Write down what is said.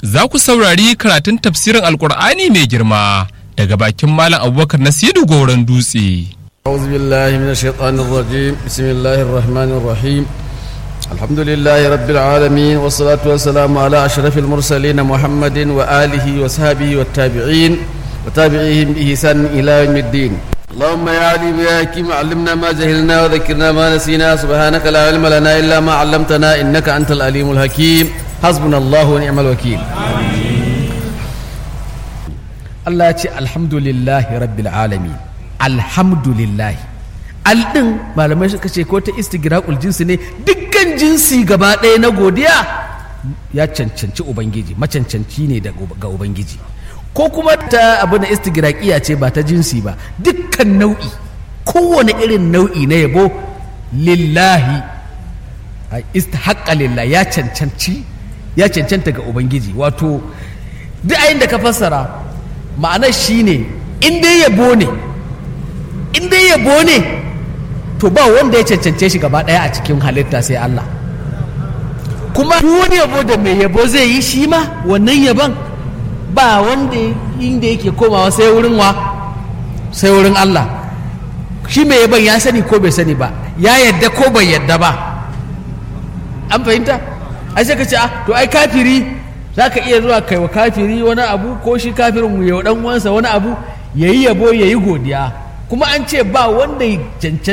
za ku saurari karatun tafsirin alkur'ani mai girma daga bakin malam abubakar nasiru goron dutse أعوذ بالله من الشيطان الرجيم بسم الله الرحمن الرحيم الحمد لله رب العالمين والصلاة والسلام على أشرف المرسلين محمد وآله وصحبه والتابعين وتابعيهم بإحسان إلى يوم الدين اللهم يا عليم يا حكيم علمنا ما جهلنا وذكرنا ما نسينا سبحانك لا علم لنا إلا ما علمتنا إنك أنت العليم الحكيم حسبنا الله ونعم الوكيل Allah ya ce alhamdulillahi rabbil alamin alhamdulillahi aldin malamai suka ce ko ta istigraqul jinsi ne dukkan jinsi gaba ɗaya na godiya ya cancanci ubangiji macancanci ne ga ubangiji ko kuma ta abu na istigraqiya ce ba ta jinsi ba dukkan nau'i kowane irin nau'i na yabo lillahi istahaqqa lillahi ya cancanci ya cancanta ga ubangiji wato duk ayin da ka fassara ma'anar shine in dai yabo ne in dai yabo ne to ba wanda ya cancance shi gaba ɗaya a cikin halitta sai Allah kuma duk wani yabo da mai yabo zai yi shi ma wannan yabon ba wanda inda yake komawa sai wurin wa sai wurin Allah shi mai yabon ya sani ko bai sani ba ya yadda ko bai yadda ba an fahimta ai sai ka ce to ai kafiri za ka iya zuwa kai wa kafiri wani abu ko shi kafirin ya dan wansa wani abu yayi yabo yayi godiya kuma an ce ba wanda